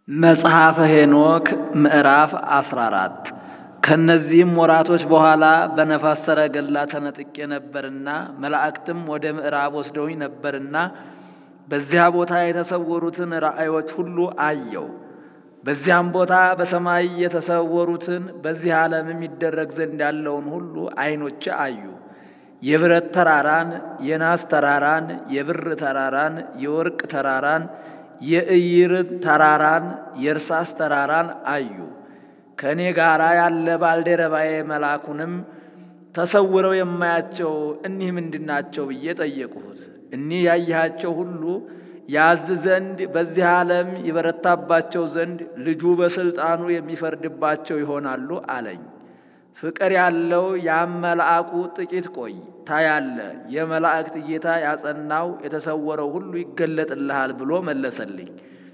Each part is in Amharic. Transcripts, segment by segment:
መጽሐፈ ሄኖክ ምዕራፍ 14 ከእነዚህም ወራቶች በኋላ በነፋስ ሰረገላ ተነጥቄ ነበርና መላእክትም ወደ ምዕራብ ወስደውኝ ነበርና በዚያ ቦታ የተሰወሩትን ራእዮች ሁሉ አየው። በዚያም ቦታ በሰማይ የተሰወሩትን በዚህ ዓለምም ይደረግ ዘንድ ያለውን ሁሉ ዓይኖቼ አዩ። የብረት ተራራን፣ የናስ ተራራን፣ የብር ተራራን፣ የወርቅ ተራራን የእይርን ተራራን የእርሳስ ተራራን አዩ። ከእኔ ጋር ያለ ባልደረባዬ መልአኩንም ተሰውረው የማያቸው እኒህ ምንድናቸው ብዬ ጠየቅሁት። እኒህ ያየሃቸው ሁሉ ያዝ ዘንድ በዚህ ዓለም ይበረታባቸው ዘንድ ልጁ በሥልጣኑ የሚፈርድባቸው ይሆናሉ አለኝ። ፍቅር ያለው ያም መልአኩ ጥቂት ቆይ ታያለ፣ የመላእክት ጌታ ያጸናው የተሰወረው ሁሉ ይገለጥልሃል ብሎ መለሰልኝ።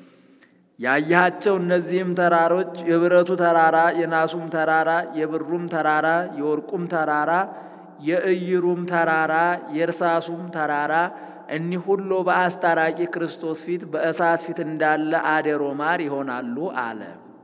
ያየሃቸው እነዚህም ተራሮች የብረቱ ተራራ፣ የናሱም ተራራ፣ የብሩም ተራራ፣ የወርቁም ተራራ፣ የእይሩም ተራራ፣ የእርሳሱም ተራራ እኒህ ሁሉ በአስታራቂ ክርስቶስ ፊት በእሳት ፊት እንዳለ አደሮ ማር ይሆናሉ አለ።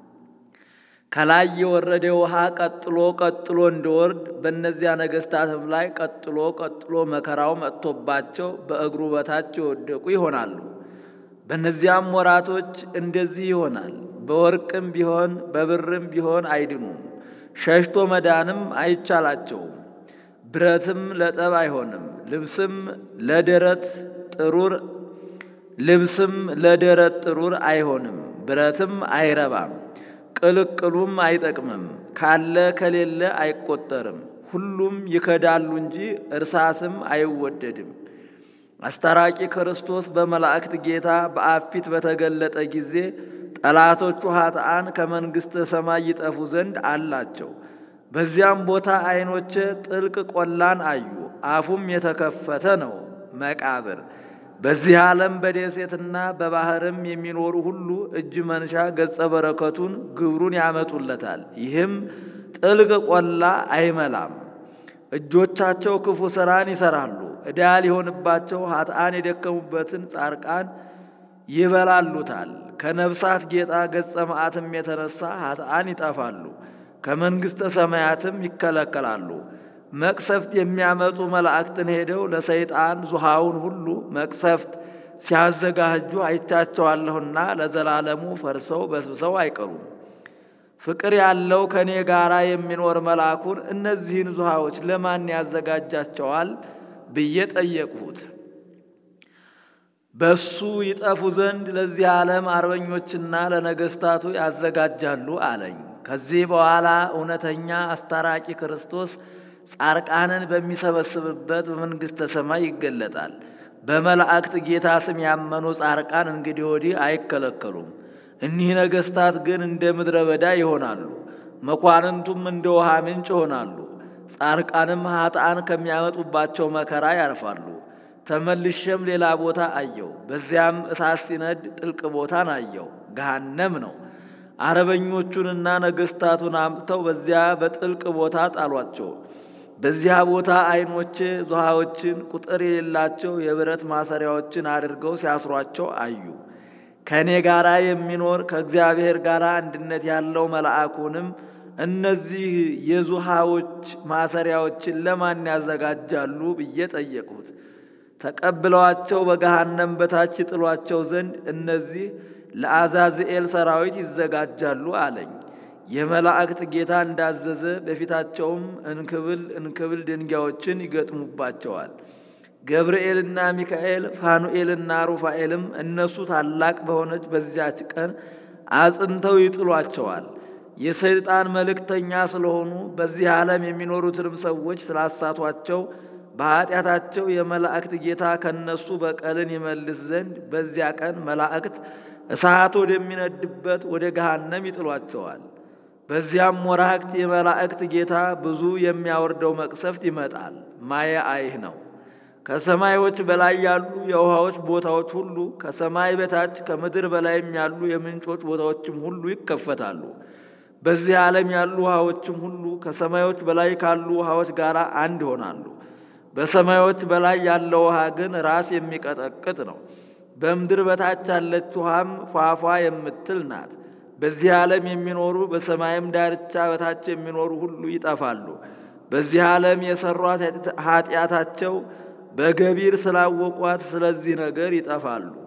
ከላይ የወረደ ውሃ ቀጥሎ ቀጥሎ እንዲወርድ በእነዚያ ነገሥታትም ላይ ቀጥሎ ቀጥሎ መከራው መጥቶባቸው በእግሩ በታች የወደቁ ይሆናሉ። በእነዚያም ወራቶች እንደዚህ ይሆናል። በወርቅም ቢሆን በብርም ቢሆን አይድኑም፣ ሸሽቶ መዳንም አይቻላቸውም። ብረትም ለጠብ አይሆንም፣ ልብስም ለደረት ጥሩር ልብስም ለደረት ጥሩር አይሆንም፣ ብረትም አይረባም ቅልቅሉም አይጠቅምም፣ ካለ ከሌለ አይቆጠርም። ሁሉም ይከዳሉ እንጂ እርሳስም አይወደድም። አስታራቂ ክርስቶስ በመላእክት ጌታ በአብ ፊት በተገለጠ ጊዜ ጠላቶቹ ኃጥአን ከመንግሥተ ሰማይ ይጠፉ ዘንድ አላቸው። በዚያም ቦታ ዐይኖቼ ጥልቅ ቆላን አዩ፣ አፉም የተከፈተ ነው መቃብር በዚህ ዓለም በደሴትና በባሕርም የሚኖሩ ሁሉ እጅ መንሻ ገጸ በረከቱን ግብሩን ያመጡለታል። ይህም ጥልቅ ቆላ አይመላም። እጆቻቸው ክፉ ሥራን ይሠራሉ። ዕዳ ሊሆንባቸው ኃጥአን የደከሙበትን ጻርቃን ይበላሉታል። ከነፍሳት ጌጣ ገጸ መዓትም የተነሳ ኃጥአን ይጠፋሉ፣ ከመንግሥተ ሰማያትም ይከለከላሉ። መቅሰፍት የሚያመጡ መላእክትን ሄደው ለሰይጣን ዙሃውን ሁሉ መቅሰፍት ሲያዘጋጁ አይቻቸዋለሁና ለዘላለሙ ፈርሰው በስብሰው አይቀሩም። ፍቅር ያለው ከእኔ ጋር የሚኖር መልአኩን እነዚህን ዙሃዎች ለማን ያዘጋጃቸዋል ብዬ ጠየቅሁት። በሱ ይጠፉ ዘንድ ለዚህ ዓለም አርበኞችና ለነገሥታቱ ያዘጋጃሉ አለኝ። ከዚህ በኋላ እውነተኛ አስታራቂ ክርስቶስ ጻርቃንን በሚሰበስብበት በመንግሥተ ሰማይ ይገለጣል። በመላእክት ጌታ ስም ያመኑ ጻርቃን እንግዲህ ወዲህ አይከለከሉም። እኒህ ነገሥታት ግን እንደ ምድረ በዳ ይሆናሉ፣ መኳንንቱም እንደ ውሃ ምንጭ ይሆናሉ። ጻርቃንም ኃጥአን ከሚያመጡባቸው መከራ ያርፋሉ። ተመልሼም ሌላ ቦታ አየው። በዚያም እሳት ሲነድ ጥልቅ ቦታን አየው፣ ገሃነም ነው። አረበኞቹንና ነገሥታቱን አምጥተው በዚያ በጥልቅ ቦታ ጣሏቸው። በዚያ ቦታ ዐይኖቼ ዙሃዎችን ቁጥር የሌላቸው የብረት ማሰሪያዎችን አድርገው ሲያስሯቸው አዩ። ከእኔ ጋር የሚኖር ከእግዚአብሔር ጋር አንድነት ያለው መልአኩንም እነዚህ የዙሃዎች ማሰሪያዎችን ለማን ያዘጋጃሉ ብዬ ጠየቅሁት። ተቀብለዋቸው በገሃነም በታች ይጥሏቸው ዘንድ እነዚህ ለአዛዝኤል ሰራዊት ይዘጋጃሉ አለኝ። የመላእክት ጌታ እንዳዘዘ በፊታቸውም እንክብል እንክብል ድንጋዮችን ይገጥሙባቸዋል። ገብርኤልና ሚካኤል ፋኑኤልና ሩፋኤልም እነሱ ታላቅ በሆነች በዚያች ቀን አጽንተው ይጥሏቸዋል። የሰይጣን መልእክተኛ ስለሆኑ በዚህ ዓለም የሚኖሩትንም ሰዎች ስላሳቷቸው በኀጢአታቸው የመላእክት ጌታ ከነሱ በቀልን ይመልስ ዘንድ በዚያ ቀን መላእክት እሳት ወደሚነድበት ወደ ገሃነም ይጥሏቸዋል። በዚያም ወራክት የመላእክት ጌታ ብዙ የሚያወርደው መቅሰፍት ይመጣል። ማየ አይህ ነው። ከሰማዮች በላይ ያሉ የውሃዎች ቦታዎች ሁሉ ከሰማይ በታች ከምድር በላይም ያሉ የምንጮች ቦታዎችም ሁሉ ይከፈታሉ። በዚህ ዓለም ያሉ ውሃዎችም ሁሉ ከሰማዮች በላይ ካሉ ውሃዎች ጋር አንድ ይሆናሉ። በሰማዮች በላይ ያለው ውሃ ግን ራስ የሚቀጠቅጥ ነው። በምድር በታች ያለች ውሃም ፏፏ የምትል ናት። በዚህ ዓለም የሚኖሩ በሰማይም ዳርቻ በታች የሚኖሩ ሁሉ ይጠፋሉ። በዚህ ዓለም የሰሯት ኃጢአታቸው በገቢር ስላወቋት ስለዚህ ነገር ይጠፋሉ።